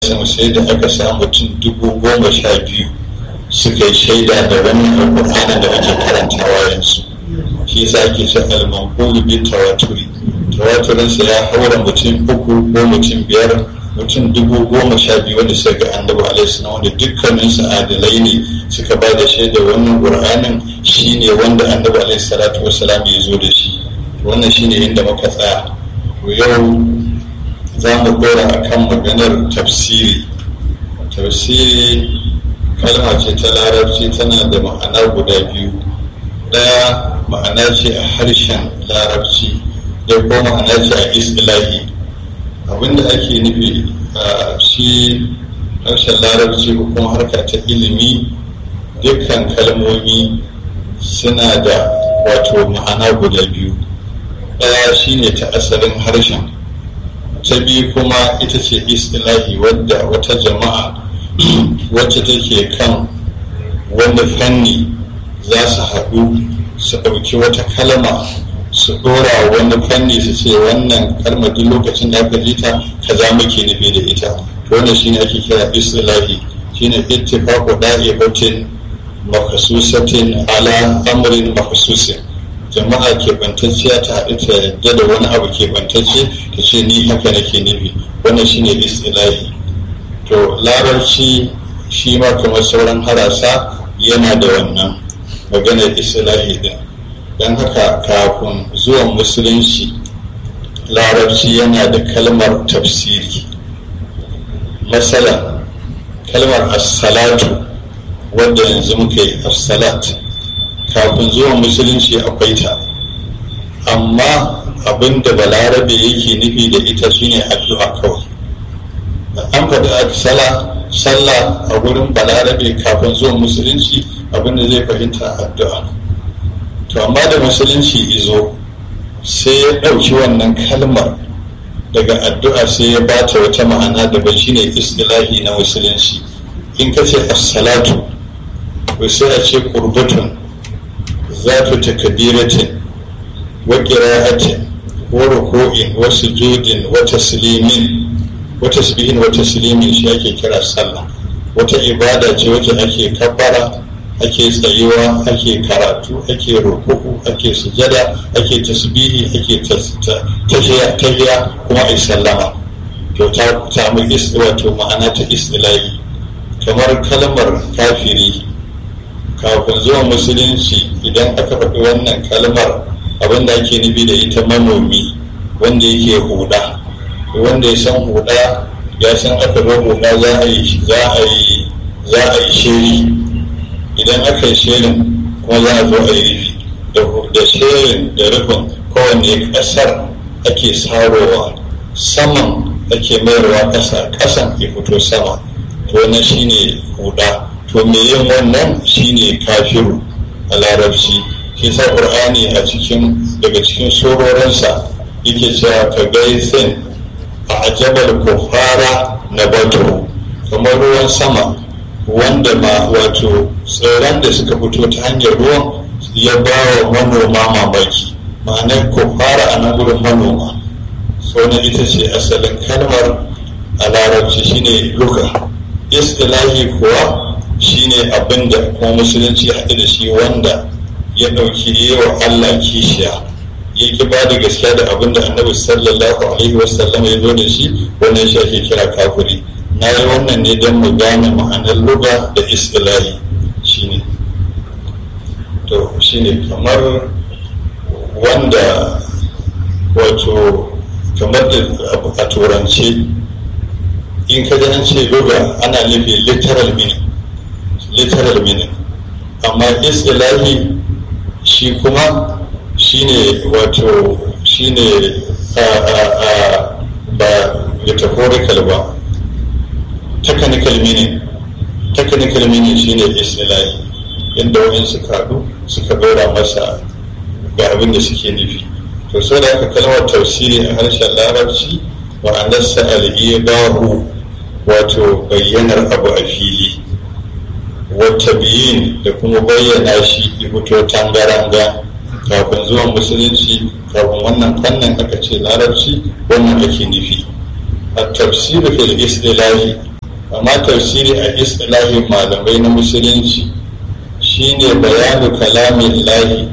sama sai da aka samu mutum dubu goma sha biyu suka yi shaida da wannan alƙur'anin da ake karantawa yanzu shi yasa ake ce al-manqulu bi tawaturi tawaturinsa ya haura mutum uku ko mutum biyar mutum dubu goma sha biyu wanda suka ga annabi alaihi salam wanda dukkanin su adalai ne suka ba da shaida wannan qur'anin shine wanda annabi alaihi salatu wassalam ya zo da shi wannan shine inda muka tsaya yau za mu dora akan maganar tafsiri tafsiri kalma ce ta larabci tana da ma'ana guda biyu ɗaya ma'ana ce a harshen larabci da kuma ma'ana ce a islahi abinda ake nufi a shi harshen larabci ko kuma harka ta ilimi dukkan kalmomi suna da wato ma'ana guda biyu ɗaya shine ta asalin harshen ta biyu kuma ita ce istilahi wadda wata jama'a wacce take kan wani fanni za su haɗu su ɗauki wata kalma su ɗora wani fanni su ce wannan kalma duk lokacin da aka ji ta kaza muke nufi da ita to wannan shine ake kira istilahi shine ittifaqu da'ibatin makhsusatin ala amrin makhsusin jama'a keɓantacciya ta haɗu ta yadda da wani abu keɓantacce ta ce ni haka nake nufi wannan shine istilahi to larabci shi ma kamar sauran harasa yana da wannan maganar islahi din don haka kafin zuwan musulunci larabci yana da kalmar tafsiri masalan kalmar assalatu wadda yanzu muka yi assalat kafin zuwan musulunci akwai ta amma abinda balarabe yake nufi da ita shine addu'a kawai an faɗi sala sallah a wurin balarabe kafin zuwan musulunci abinda zai fahimta addu'a to amma da musulunci izo sai ya ɗauki wannan kalmar daga addu'a sai ya bata wata ma'ana daban shine istilahi na musulunci in ka ce as-salatu to sai a ce qurbatun zatu takbiratin wa qira'atin wa ruku'in wa sujudin wa taslimin wata tasbihin wata taslimin shi ake kira sallah wata ibada ce wacce ake kabbara ake tsayuwa ake karatu ake rukuku ake sujada ake tasbihi ake tahiya kuma ai sallama to ta samu wato ma'ana ta istilahi kamar kalmar kafiri kafin zuwa musulunci idan aka faɗi wannan kalmar abinda ake nufi da ita manomi wanda yake huda wanda ya san huda ya san aka zo huda za a yi za a yi za a yi shiri idan aka yi shirin kuma za a zo a yi rufi da shirin da rufin kowane kasar ake sarowa saman ake mayarwa ƙasa ƙasan ya fito sama to wannan shine huda to me yin wannan shine kafiru a larabci shi sa qur'ani a cikin daga cikin sororinsa yake cewa ka gaisin a ajabar kufara na bato kamar ruwan sama wanda ma wato tsirran da suka fito ta hanyar ruwan ya ba wa manoma mamaki ma'anar kufara a nan gurin manoma na ita ce asalin kalmar a larabci shine luka istilahi kuwa shine abin da kuma musulunci haɗu da shi wanda ya ɗauki yawa allah kishiya ya ki ba da gaskiya da abin da annabi sallallahu alaihi wasallam ya zo da shi wannan shi ake kira kafiri na yi wannan ne don mu gane ma'anar luga da istilahi shine to shine kamar wanda wato kamar da a turance in ka an ce luga ana nufi literal meaning literal meaning amma istilahi shi kuma shine wato shine ba metaphorical ba technical meaning technical meaning shine istilahi inda wani suka haɗu suka ɗora masa ga abin da suke nufi to so da aka kalmar tafsiri a harshen larabci ma'anarsa al'ibahu wato bayyanar abu a fili wata biyin da kuma bayyana shi ya fito tangaranga kafin zuwan musulunci kafin wannan fannin aka ce larabci wannan ake nufi a tafsir fil istilahi amma tafsiri a istilahin malamai na musulunci shine bayanu kalamin lahi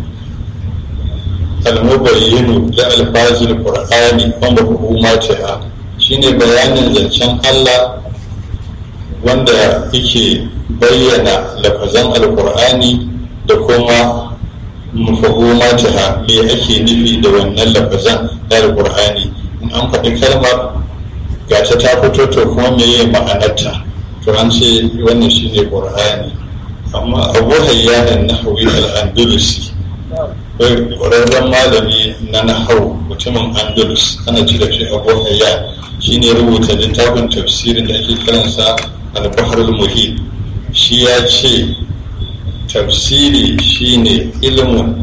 almubayyinu da alfazil qur'ani wanda hukumatiha shine bayanin zancen Allah wanda yake bayyana lafazan alqur'ani da kuma mafahumatiha me ake nufi da wannan lafazan na alqur'ani in an faɗi kalmar ga ta ta fito to kuma meye ma'anarta to an ce wannan shine qur'ani amma abu hayyanan nahawi al-andalusi ƙwararren malami na nahau mutumin andalus ana ci da shi abu hayyan shine rubuta littafin tafsirin da ake kiransa al-bahr al-muhit shi ya ce tafsiri shine ilmun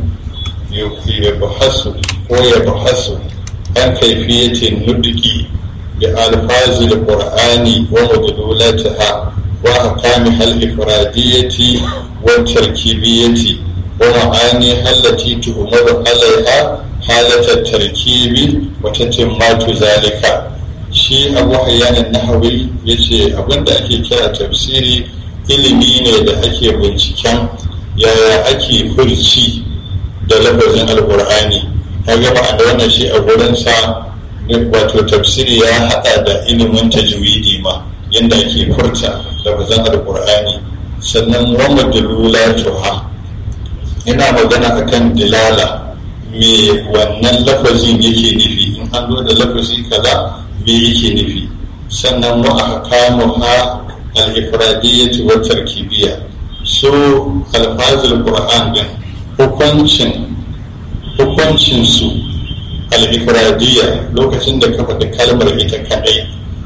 yabhasu ko yabhasu an kaifiyatin nudiki بألفاظ القرآن ومدلولاتها وأحكامها الإفرادية والتركيبية ومعانيها التي تؤمر عليها حالة التركيب وتتمات ذلك shi abu hayyanin nahawi ya ce abinda ake kira tafsiri ilimi ne da ake binciken yaya ake furci da lafazin alkur'ani ta gama da wannan shi a gurinsa wato tafsiri ya hada da ilimin tajwidi ma yadda ake furta lafazan alkur'ani sannan wama dalulatuha ina magana akan dilala me wannan lafazin yake nufi in an zo da lafazi kaza me yake nufi sannan wa ahkamuha al-ifradiyyah wa tarkibiyya so alfazul qur'an din hukuncin hukuncin su al-ifradiyya lokacin da ka faɗi kalmar ita kadai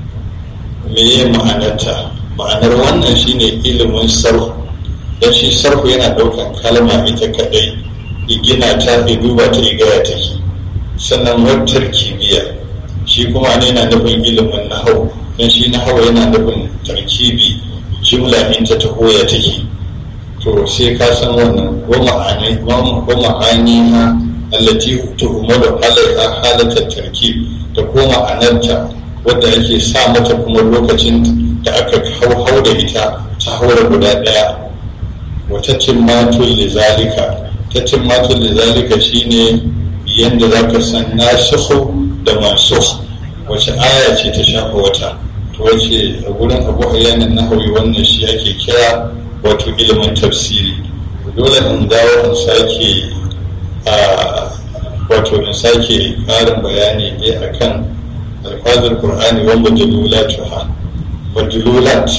me ya ma'anarta ma'anar wannan shine ilimin sarfu don shi sarfu yana ɗaukan kalma ita kadai ya gina ta ya duba ta ya gaya take sannan wattar kimiyya shi kuma ne yana nufin ilimin nahau don shi nahau yana nufin tarkibi jumla in ta taho ya take to sai ka san wannan wa ma'ani ha allati tuhmalu alaiha halatar tarkib da ko ma'anarta wadda ake sa mata kuma lokacin da aka hau da ita ta haura guda ɗaya wata timmatul lizalika ta timmatul lizalika shine yanda za ka san nasikhu da mansukh wace aya ce ta shafa wata to wace a gurin abu hayyanin nahawi wannan shi ake kira wato ilimin tafsiri dole in dawo in sake a wato in sake ƙarin bayani ne akan alfazar qur'ani wa majlulatuha majlulat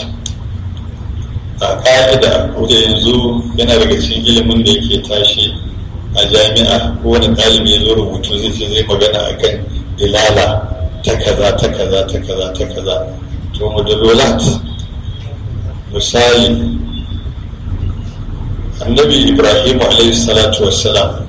a ƙa'ida da yanzu yana daga cikin ilimin da yake tashi a jami'a ko wani ɗalibi ya zo rubutu zai ce zai magana akan dilala ta kaza ta kaza ta kaza ta kaza to majlulat misali annabi ibrahim alayhi salatu wassalam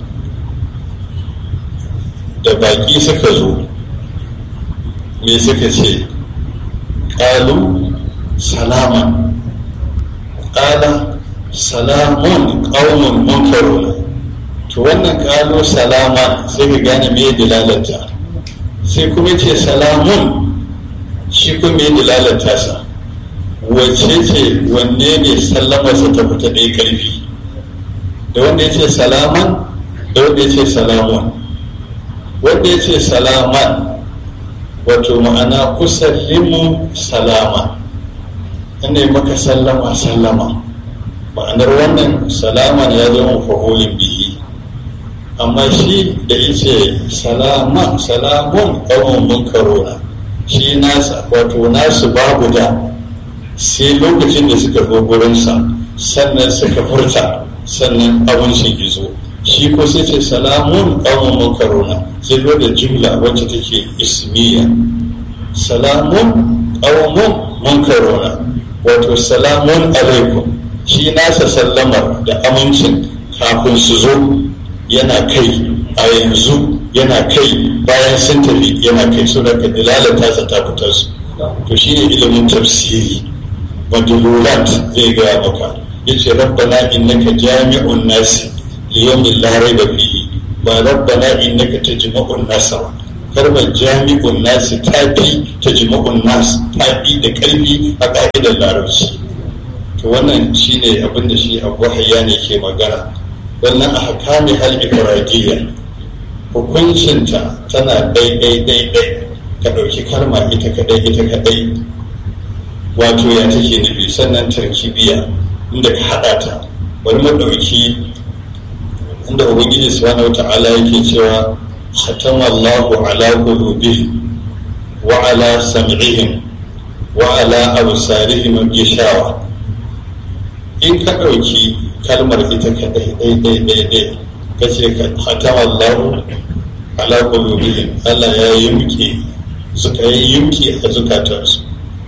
da baki suka zo me suka ce ƙalu salama ƙala salamun ƙaunin munkaruna to wannan ƙalu salama sai ka gane me dilalata sai kuma ce salamun shi kuma me dilalata sa wacce ce wanne ne sallamarsa ta fita ɗaya ƙarfi da wanda ya ce salaman da wanda ya ce salamun wanda ya ce salaman wato ma'ana kusallimu salama ina maka sallama sallama ma'anar wannan salaman ya zama fahulin bihi amma shi da ya ce salama salamun ƙawon munkarona shi nasa wato nasu babu da sai lokacin da suka zo gurinsa sannan suka furta sannan abin shi gizo shi ko sai ce salamun ƙawon munkarona sai zo da jimla wacce take ismiya salamun ƙawon munkarona wato salamun alaikum shi nasa sallamar da amincin kafin su zo yana kai a yanzu yana kai bayan sun tafi yana kai so da dilalata sa ta fitar su to shine ilimin tafsiri madululat zai gaya maka yace rabbana innaka jami'un nasi liyawmin la raiba fihi ba rabbana innaka tajma'un nasa kalmar jami'un nasi ta fi ta jima'un nas ta fi da ƙarfi a ƙa'idar larabci to wannan shine abin da shi abu hayya ne ke magana wannan a hakami hal ifradiyya hukuncinta tana daidai daidai ka ɗauki kalma ita kadai ita kadai wato ya take nufi sannan tarkibiya inda ka haɗa ta bari mu ɗauki inda ubangiji subhanahu wata'ala yake cewa khatama Allahu ala qulubihim wa ala sam'ihim wa ala absarihim gishawa in ka ɗauki kalmar ita kadai daidai daidai ka ce ka hatama Allahu ala qulubihim Allah ya yumke suka yi yumke a zukatansu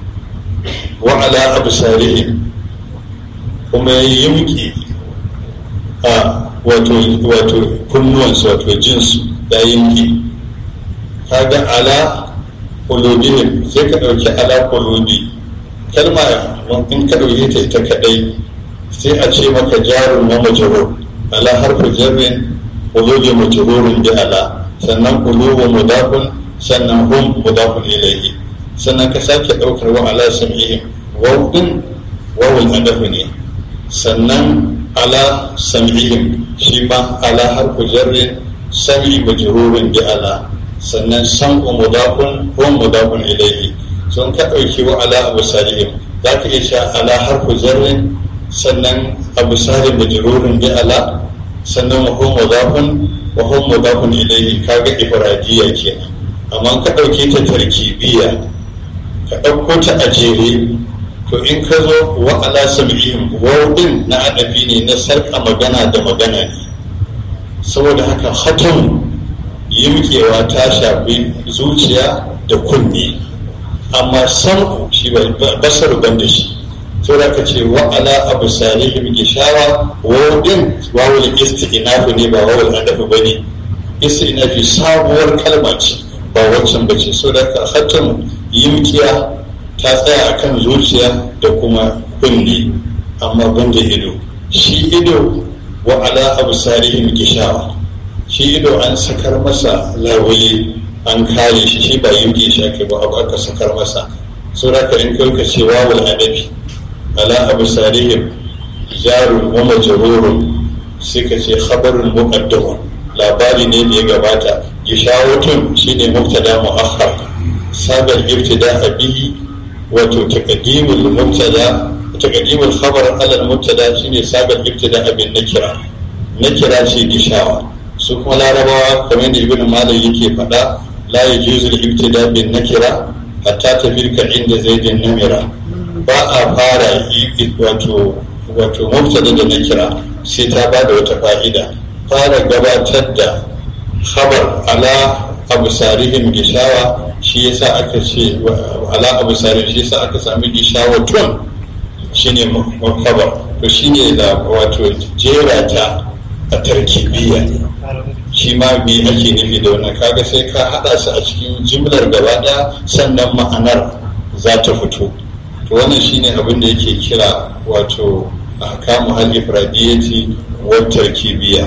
wa ala absarihim kuma ya yumke a wato wato kunnuwansu wato jinsu ya yumke kaga ala qulubihim sai ka ɗauki ala qulubi kalma in ka ɗauke ta ita kadai sai a ce maka jarun wa majrur ala harfu jarrin qulubi majrurun bi ala sannan qulubu mudafun sannan hum mudafun ilayhi sannan ka sake daukar wa ala sam'ihim waw din wawul adafu ne sannan ala sam'ihim shi ma ala harfu jarrin sam'i majrurun bi ala sannan sam'u mudafun hum mudafun ilayhi sun ka dauki wa ala abu salihim za ka iya sha ala harfu jarrin sannan abu salim majrurun bi ala sannan wa hum mudafun wa hum mudafun ilayhi kaga ifradiyya kenan amma ka dauke ta tarkibiyya ka dauko ta a jere to in ka zo wa ala sab'ihim wawdin na adabi ne na sarka magana da magana ne saboda haka hatam yimkewa ta shafi zuciya da kunne amma sam'u shi basar ban da shi to da ka ce wa ala abu salihim gishawa wawdin wawul isti'nafu ne ba wawul adabi bane isti'nafi sabuwar kalma ce ba wancan bace so da ka hatam yimkiya ta tsaya akan zuciya da kuma kunne amma banda ido shi ido wa ala abu salihim gishawa shi ido an sakar masa lawuli an kare shi shi ba yimki shi ake ba abu aka sakar masa so da ka in kai ka ce wawul adabi ala abu salihim jarun wa majrurun sai ka ce khabarun muqaddamun labari ne da ya gabata gishawatun shine mubtada muakhar sabar ibtida bihi wato taqdimul mubtada taqdimul khabar ala al-mubtada shine sabar ibtida bin nakira nakira ce gishawa su kuma larabawa kamar da ibnu malik yake faɗa la yajuzu al-ibtida bin nakira hatta tafirka inda zaidin namira ba a fara wato wato mubtada da nakira sai ta ba da wata fa'ida fara gabatar da khabar ala abu sarihim gishawa shi yasa aka ce ala abu sarihim shi yasa aka sami gishawa tun shine khabar to shine da wato jera ta a tarkibiyya shi ma me ake nufi da wannan kaga sai ka hada su a cikin jimlar gaba daya sannan ma'anar za ta fito to wannan shine abin da yake kira wato ahkamu hal ifradiyati wa tarkibiyya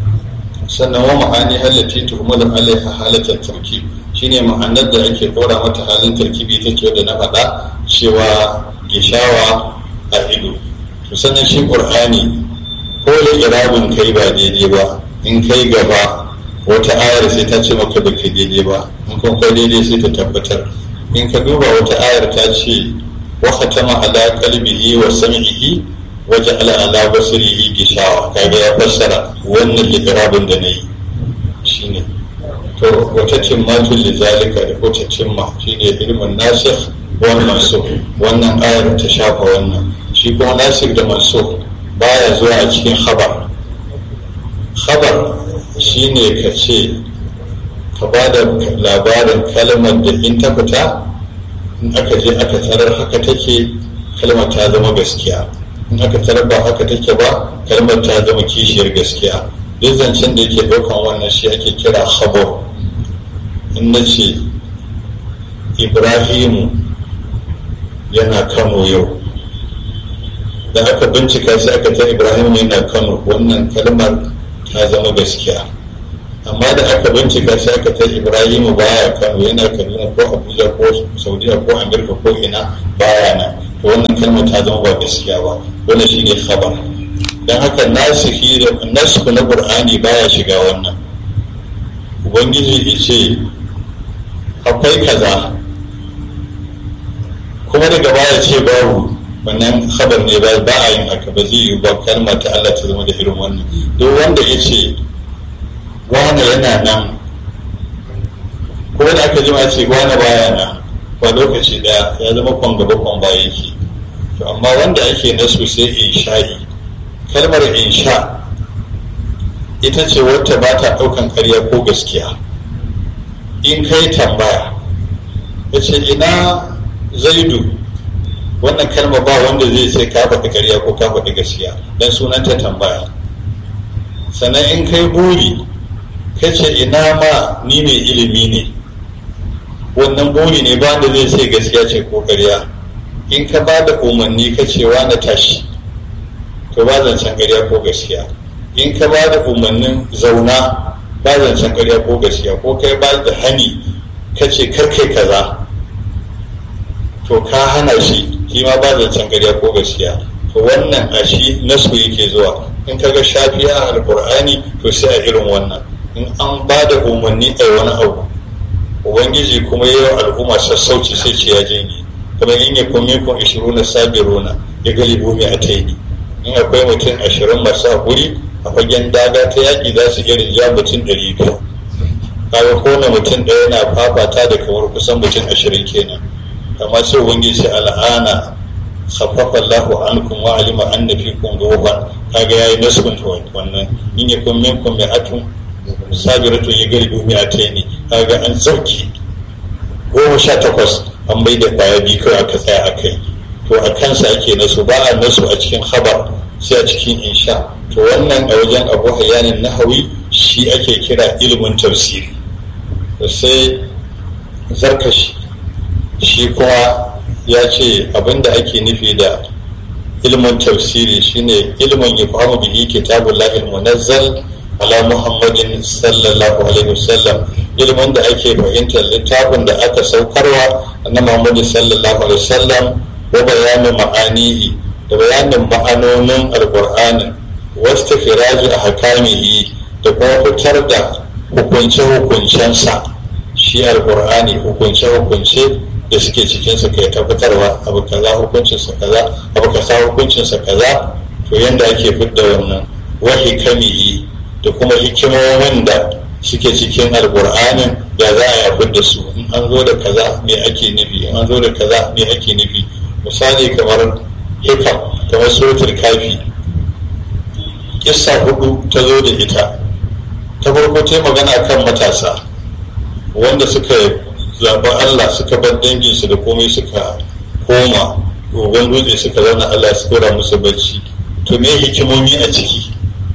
sannan wa ma'ani allati tuhmalu alaiha halatat tarkib shine ma'anar da ake dora mata halin tarkibi take da na faɗa cewa gishawa a ido to sannan shi qur'ani ko da irabin kai ba daidai ba in kai gaba wata ayar sai ta ce maka da kai daidai ba in kun kai daidai sai ta tabbatar in ka duba wata ayar ta ce wa khatama ala qalbihi wa sam'ihi waje ala ala basirihi gishawa kaga ya fassara wannan liƙirabin da na yi shine to wata cimmatun lizalika da wata cimma shine ilmin nasir wani mansur wannan ayar ta shafa wannan shi kuma nasir da mansur baya zuwa a cikin khabar khabar shine ka ce ka ba da labarin kalmar da in ta fita in aka je aka tarar haka take kalmar ta zama gaskiya in aka tarar ba haka take ba kalmar ta zama kishiyar gaskiya duk zancen da yake ɗaukan wannan shi ake kira khabar in na ce ibrahimu yana kano yau da aka bincika sai aka ta ibrahimu yana kano wannan kalmar ta zama gaskiya amma da aka bincika sai aka ta ibrahimu baya kano yana kaduna ko abuja ko saudiya ko amurka ko ina baya nan to wannan kalmar ta zama ba gaskiya ba wannan shine khabar dan haka nasihi da nasu na qur'ani baya shiga wannan ubangiji ya ce akwai kaza kuma daga baya ce babu wannan khabar ne ba ba a yin haka ba zai yi ba kalma ta Allah ta zama da irin wannan duk wanda ya ce wane yana nan ko da aka jima ce wane baya nan ba lokaci daya ya zama kwan gaba kwan baya yake to amma wanda ake nasu sai insha'i kalmar insha ita ce wacce ba ta ɗaukan ƙarya ko gaskiya in kai tambaya ya ce ina zaidu wannan kalma ba wanda zai ce ka faɗi ƙarya ko ka faɗi gaskiya don sunanta tambaya sannan in kai buri ka ce ina ma ni mai ilimi ne wannan buri ne ba da zai ce gaskiya ce ko ƙarya in ka ba da umarni ka ce na tashi to ba zancen ƙarya ko gaskiya in ka ba da umarnin zauna ba zancen ƙarya ko gaskiya ko kai ba da hani ka ce karkai kaza to ka hana shi shi ma ba zancen ƙarya ko gaskiya to wannan a shi nasu yake zuwa in ka ga shafiya a alƙur'ani to sai a irin wannan in an ba da umarni a wani abu ubangiji kuma yi wa al'umma sassauci sai ce ya janye kuma in ya kuma kun ishiru na sabiruna ya galibu mai a taini in akwai mutum ashirin masu haƙuri a fagen daga ta yaƙi za su iya rinja mutum ɗari biyu kaga kowane mutum ɗaya yana fafata da kamar kusan mutum ashirin kenan amma sai ubangiji al'ana khaffafa Allahu ankum wa alima anna fikum ruhan kaga yayi nasbun wannan in yakum minkum mi'atun sabiratun yagribu mi'ataini kaga an sauki goma sha takwas an bai da kwaya biyu kawai aka tsaya a kai to a kansa ake nasu ba a nasu a cikin khabar sai a cikin insha to wannan a wajen abu hayanin nahawi shi ake kira ilimin tafsiri sai zarkashi shi kuma ya ce abinda ake nufi da ilimin tafsiri shine ilimin ya fahimu bihi kitabun lahil munazzal ala muhammadin sallallahu alaihi wasallam ilimin da ake fahimtar littafin da aka saukarwa na muhammadu sallallahu alaihi wasallam wa bayanin ma'anihi da bayanin ma'anonin alkur'ani wasu firaji a hakamihi da kuma fitar da hukunce-hukuncensa shi alkur'ani hukunce-hukunce da suke cikinsa kai tabbatarwa abu kaza hukuncinsa kaza abu kaza hukuncinsa kaza to yanda ake fidda wannan wahi kamihi da kuma hikimomin da suke cikin alkur'anin ya za a yi da su in an zo da kaza me ake nufi in an zo da kaza me ake nufi misali kamar hikam kamar suratul kafi kissa hudu ta zo da ita ta farko ta magana kan matasa wanda suka zaɓi Allah suka bar danginsu da komai suka koma gogon dutse suka zauna Allah su kora musu bacci to me hikimomi a ciki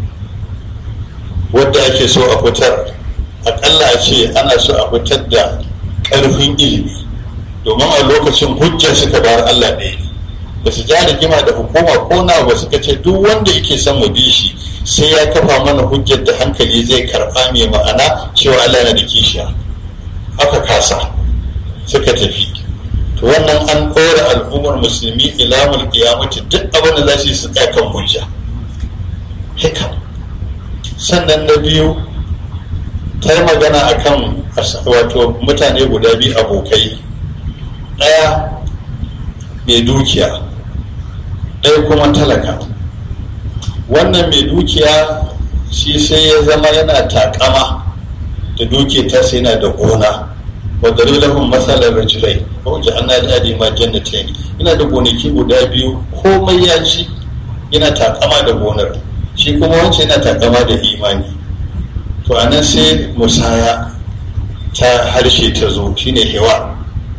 wadda ake so a fitar aƙalla a ce ana so a fitar da ƙarfin ilimi domin a lokacin hujja suka bar Allah ɗaya ne ba su ja rigima da hukuma ko na ba suka ce duk wanda yake son mu bi shi sai ya kafa mana hujjar da hankali zai karɓa mai ma'ana cewa Allah na da kishiya aka kasa suka tafi to wannan an ɗora al'ummar musulmi ilamul kiyamati duk abin da za su yi su tsaya kan hujja hikam sannan na biyu ta yi magana akan wato mutane guda biyu abokai ɗaya mai dukiya ɗaya kuma talaka wannan mai dukiya shi sai ya zama yana takama da duke ta sai yana da gona wadda lahum masalar rajulai ko ji an na da ma jannatin yana da gonaki guda biyu komai ya ci yana takama da gonar shi kuma wancan yana takama da imani to anan sai musaya ta harshe ta zo shine hewa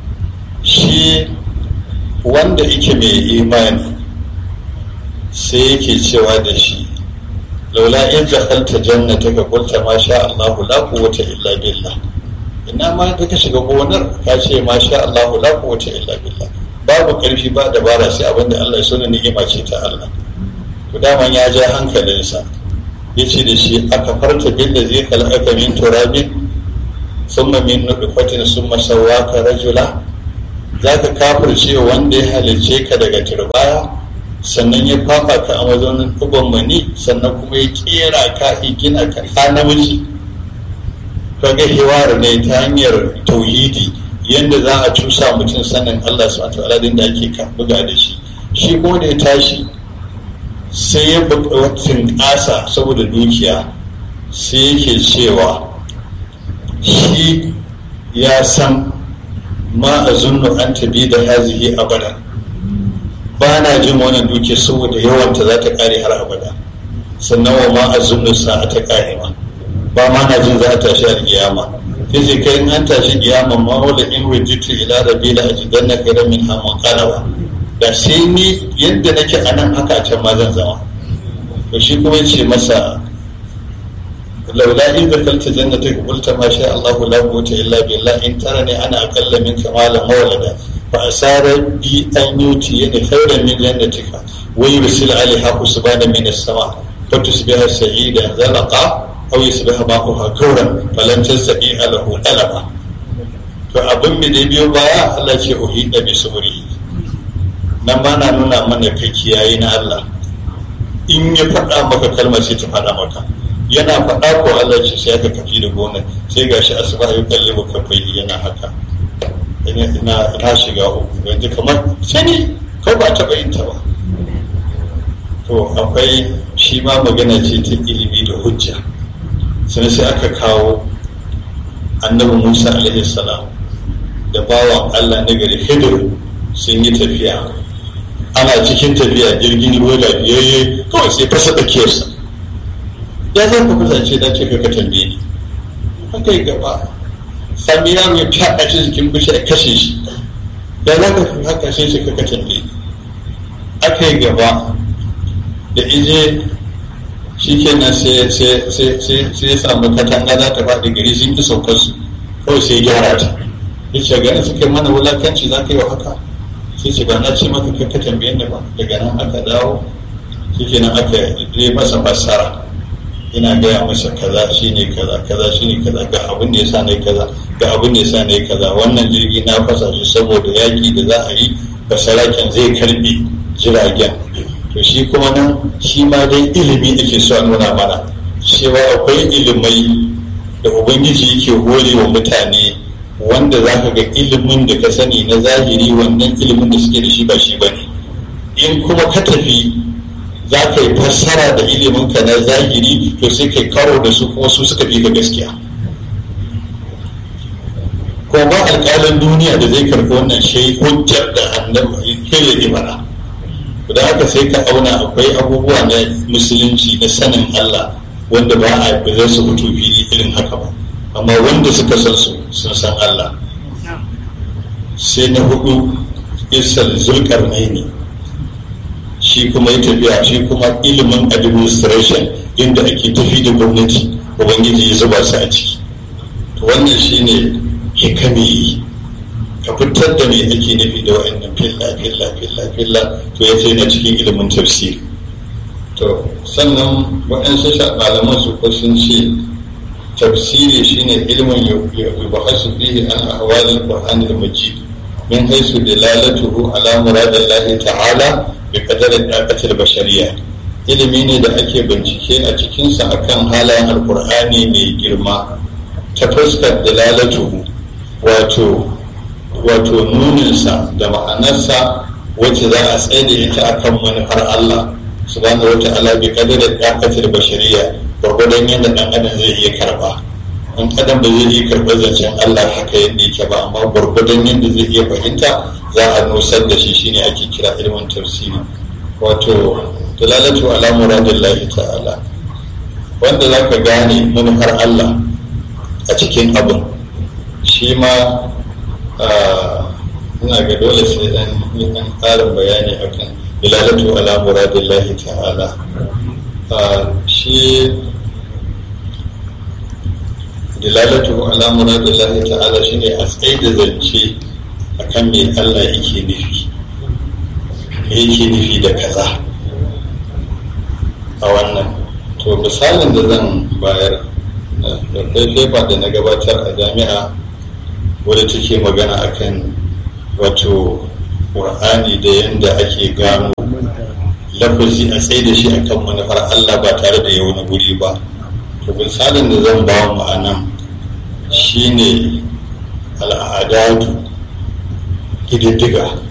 shi wanda yake mai imani sai yake cewa da shi laula in dakhalta jannataka qulta ma sha Allah la quwwata illa billah ina ma da ka shiga gonar ka ce ma sha Allah la quwwata illa billah babu karfi ba dabara sai abinda Allah ya sona ni'ima ce ta Allah to daman ya ja hankalinsa ya ce da shi aka farta bin da zai kalaka min turabin summa min nutfatin summa sawwaka rajula zaka kafirce wanda ya halicce ka daga turbaya sannan ya fafa ka a mazaunin ɗuban mani sannan kuma ya kera ka gina ka ka namiji kaga hiwar ne ta hanyar tauhidi yadda za a cusa mutum sanin Allah subhanahu wa ta'ala da ake buga da shi shi kuma da ya tashi sai ya buƙatun ƙasa saboda dukiya sai yake cewa shi ya san ma a zunnu an tabi da hazihi abada ba na jin wannan dukiya saboda yawanta za ta ƙare har abada sannan wa ma a zunnu sa'a ta ƙare ma ba ma na jin za a tashi a kiyama sai kai in an tashi kiyama ma wala in wajitu ila rabbi la ajidanna khairan min hamun qalaba da sai ni yadda nake a nan haka can ma zan zama to shi kuma ce masa laula in zakalta jannata ka qulta ma sha Allah la quwwata illa billah in tarani ana aqalla minka malan mawlada fa asara bi an yuti yani khairan min jannatika wa yursil alaiha usbana min as-sama fa tusbiha sa'ida zalaqa aw yusbiha ma'uha kawran falan tasbi alahu talaba to abin da biyo baya Allah ce uhida bi subri nan ba na nuna mana kai kiyaye na Allah in ya faɗa maka kalmar sai ta faɗa maka yana faɗa ko Allah ce sai aka kafi da gona sai gashi asuba ya kalli maka bai yana haka ina na shiga uku yanzu kamar sani ko ba taɓa yin ta ba to akwai shi ma magana ce ta ilimi da hujja sai sai aka kawo annabi Musa alaihi salam da bawan Allah na gari Hidir sun yi tafiya ana cikin tafiya jirgin ruwa lafiyayye kawai sai fasa tsakiyarsa ya za ku kusance da ce ka tambaye ni haka yi gaba sami yaro ya fyaɗa shi jikin bishi a kashe shi ya za ka haka sai shi ka tambaye ni aka yi gaba da ije shi kenan sai ya samu katanga za ta faɗi gari sun ki saukar su kawai sai gyara ta ya ce ganin suka mana wulakanci za ka yi wa haka sai ce ba na ce maka kai ka tambaye ni ba daga nan aka dawo shi nan aka yi masa fassara ina gaya masa kaza shine kaza kaza shine kaza ga abin da yasa nayi kaza ga abin da yasa nayi kaza wannan jirgi na fasa shi saboda yaki da za a yi basaraken zai karbe jiragen to shi kuma nan shi ma dai ilimi ake so a nuna mana cewa akwai ilimai da ubangiji yake hore wa mutane wanda za ka ga ilimin da ka sani na zahiri wannan ilimin da suke da shi ba shi ba ne in kuma ka tafi za ka yi fassara da ilimin ka na zahiri to sai kai karo da su kuma su suka fi ga gaskiya ko ba alƙalin duniya da zai karɓi wannan shai hujjar da annabi kai ya yi mana da haka sai ka auna akwai abubuwa na musulunci na sanin Allah wanda ba a ba zai su fito fili irin haka ba amma wanda suka san su sun san Allah sai na hudu isal zulkarnaini shi kuma ya tafiya shi kuma ilimin administration inda ake tafi da gwamnati ubangiji ya zuba su a ciki to wannan shine hikami ka fitar da me ake nufi da wa'annan filla filla filla filla to ya ce na cikin ilimin tafsiri to sannan waɗansu malaman su ko sun ce tafsiri shine ilimin yubahasu fihi an ahwalil qur'anil majid min haisu dalalatuhu ala muradillahi ta'ala bi qadari daqatil bashariyya ilimi ne da ake bincike a cikinsa akan halayen alkur'ani mai girma ta fuskar dalalatuhu wato wato nuninsa da ma'anarsa wacce za a tsaye da ita akan manufar Allah subhanahu wa ta'ala bi qadari daqatil bashariyya gwargwadon yadda dan adam zai iya karba in adam ba zai iya karɓar zancen Allah haka yadda yake ba amma gwargwadon yadda zai iya fahimta za a nusar da shi shine ake kira ilimin tafsiri wato dalalatu ala muradillahi ta'ala wanda za ka gane manufar Allah a cikin abin shi ma ina ga dole sai dan yi dan ƙarin bayani akan dalalatu ala muradillahi ta'ala shi dalalatu ala muradillahi ta'ala shine a tsaye da zance akan me Allah yake nufi me yake nufi da kaza a wannan to misalin da zan bayar da fefa da na gabatar a jami'a wadda take magana akan wato ƙur'ani da yadda ake gano lafazi a tsaye da shi akan manufar Allah ba tare da yau na guri ba to misalin da zan ba mu a nan shine al'adatu ƙididdiga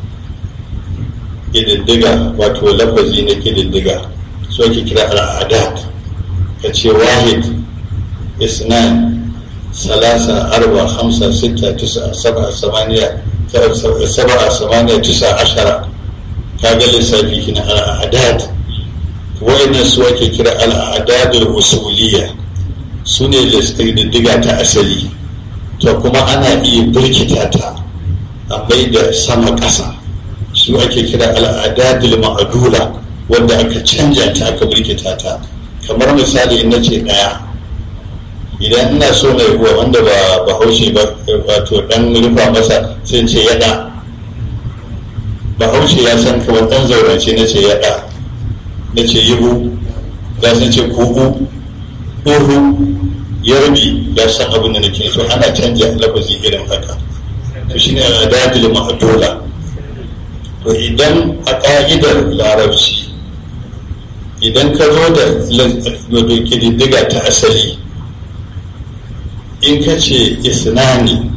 ƙididdiga wato lafazi na ƙididdiga su ake kira al'adat ka ce wahid isnan salasa arba hamsa sita tisa saba samaniya saba samaniya tisa ashara kaga lissafi kina al'adat wa'annan su ake kira al'adadul usuliyya su ne ƙididdiga ta asali to kuma ana iya birkita ta a mai da sama ƙasa su ake kira al'adadul ma'adula wanda aka canja ta aka birkita ta kamar misali na ce ɗaya idan ina so na yi wanda ba bahaushe ba wato dan rufa masa sai ce yada bahaushe ya san kamar dan zaurance na ce yada na ce yibu ya san ce kuku ɗoru yarbi ya san abin da nake so ana canja lafazi irin haka to shine al'adadul ma'adula to idan a ƙa'idar larabci idan ka zo da ƙididdiga ta asali in ka ce isnani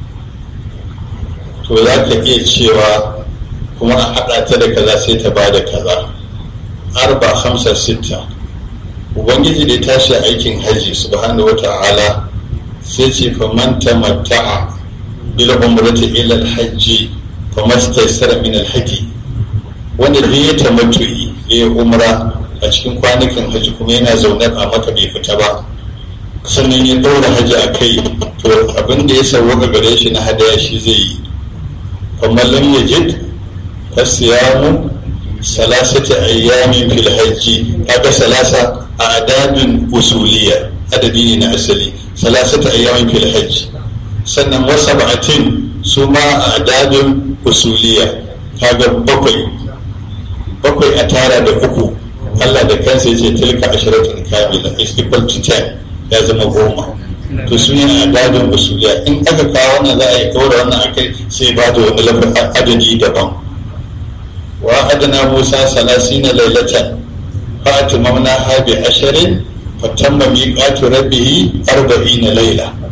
to za ka iya cewa kuma a haɗa ta da kaza sai ta ba da kaza arba hamsa sitta ubangiji da ya tashi aikin hajji subhanahu wata'ala sai ce faman tamatta'a bil umrati ila al-hajji famastaysara min al-hadi wanda duk ya tamattu'i ya umra a cikin kwanukan hajji kuma yana zaune a maka bai fita ba sannan ya ɗaura hajji a kai to abin da ya sauwaka gare shi na hadaya shi zai yi kamar lam yajid fasiyamu salasati ayyamin fil hajji kaga salasa a adadin usuliya adadi ne na asali salasati ayyamin fil hajji sannan wasu ba'atin su ma a adadin usuliya kaga bakwai bakwai a tara da uku Allah da kansa ya ce tilka ashiratun kamila is equal to 10 ya zama goma to su ne adadin usuliya in aka kawo wannan za a yi kawai wannan akai sai ba da wani lafafin adadi daban wa adana musa salasina lailatan fa atimamna ha bi asharin fa tamma miqatu rabbihi arba'ina laila